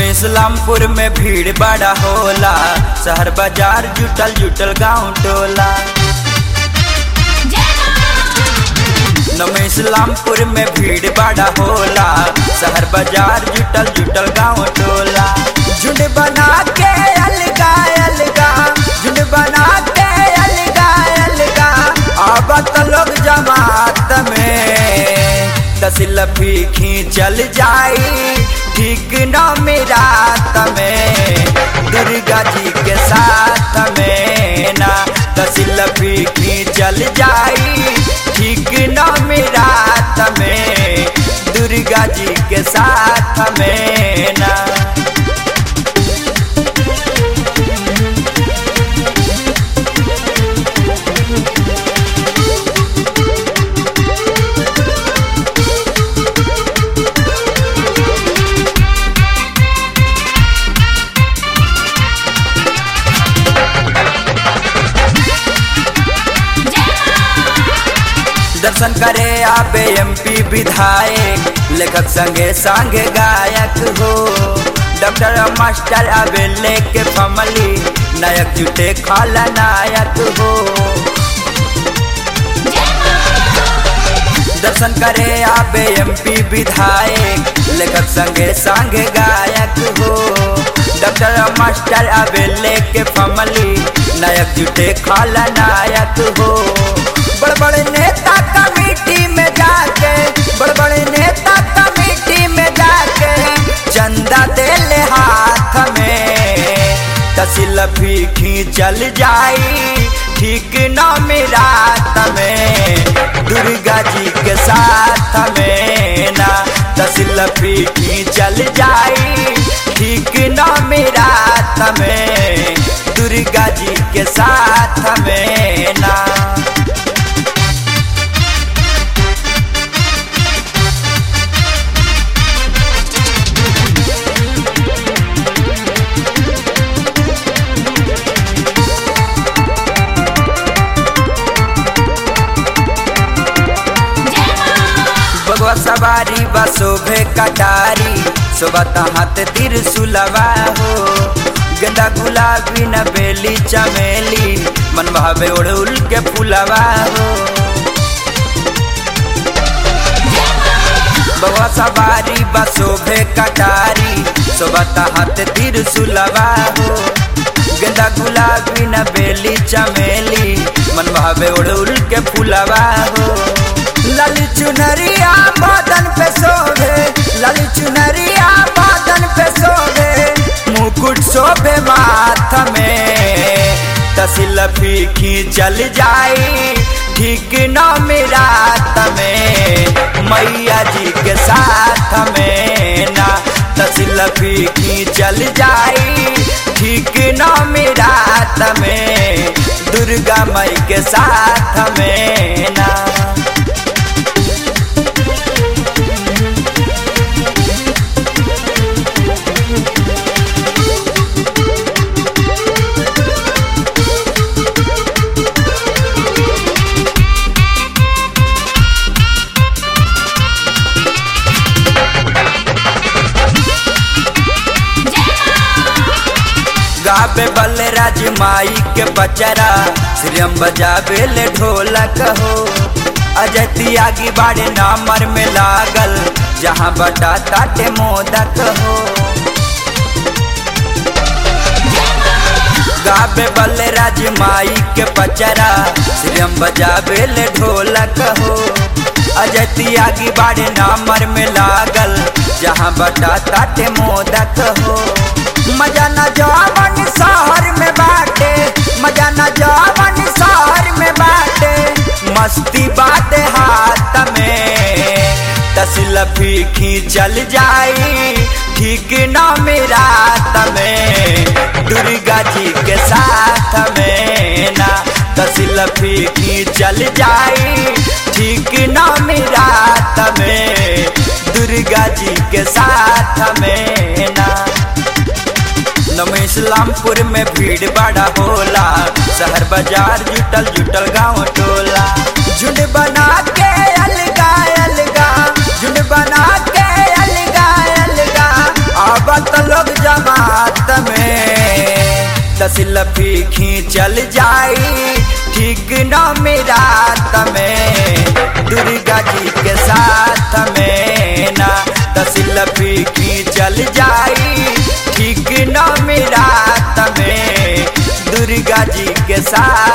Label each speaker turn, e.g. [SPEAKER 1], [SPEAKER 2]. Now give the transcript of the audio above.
[SPEAKER 1] इस्लामपुर में भीड़ बड़ा होला शहर बाजार जुटल जुटल गांव टोला नम इस्लामपुर में भीड़ बड़ा होला शहर बाजार जुटल जुटल गांव टोला झुंड बना के अलगा अलगा झुंड बना के अलगा अलगा आबत लोग जमात में तसिल फीखी चल जाई ठीक न रात में दुर्गा जी के साथ में ना तसिल फीखी चल जाई ठीक न रात में दुर्गा जी के साथ में ना दर्शन करे आबे एमपी विधायक लेखक संगे संगे गायक हो डॉक्टर मास्टर आबे लेके फमली नायक जुटे खाला नायक हो दर्शन करे आबे एमपी विधायक लेखक संगे संगे गायक हो डॉक्टर मास्टर आबे लेके फमली नायक जुटे खाला नायक हो बड़ बड़े नेता कमेटी में जाके बड़ बड़े नेता कमेटी में जाके चंदा दे ले हाथ में तसिल फीखी चल जाई ठीक न रात में दुर्गा जी के साथ में ना तसिल फीखी चल जाई ठीक न रात में दुर्गा जी के साथ में ना बगवा सवारी बसोभे कटारी सोबत हाथ तिर सुलवा हो गेंदा गुलाबी न बेली चमेली मन भावे उड़उल के फुलवा हो बगवा सवारी बसोभे कटारी सोबत हाथ तिर सुलवा हो गेंदा गुलाबी न बेली चमेली मन भावे उड़उल के फुलवा हो लाली चुनरिया बादन पे सोभे लाली चुनरिया बादन पे सोभे मुकुट शोभे माथ में तसिल फीखी चल जाई ठीक न रात में मैया जी के साथ में ना तसिल फीखी चल जाई ठीक न रात में दुर्गा मई के साथ में ना गाबे बल्ले राज माई के बचरा श्रीम बजाबे ले ढोलक हो अजय त्यागी बाड़े नामर में लागल जहाँ बटा ताटे मोदक हो गाबे बल्ले राज माई के बचरा श्रीम बजाबे ले ढोलक हो अजय त्यागी बाड़े नामर में लागल जहाँ बटा ताटे मोदक हो मजा न जावन शहर में बाटे मजा न जावन शहर में बाटे मस्ती बाटे हाथ में तसिल फीखी चल जाई ठीक न रात में दुर्गा जी के साथ में ना तसिल फीखी चल जाई ठीक न रात में दुर्गा जी के साथ में ना नम इस्लामपुर में भीड़ बड़ा होला शहर बाजार जुटल जुटल गांव टोला झुंड बना के अलगा अलगा झुंड बना के अलगा अलगा अब तो लोग सिलफी खींचल जाई ठीक न मेरा में दुर्गा जी के साथ में ना त सिलफी खींचल जाई ठीक न मेरा में दुर्गा जी के साथ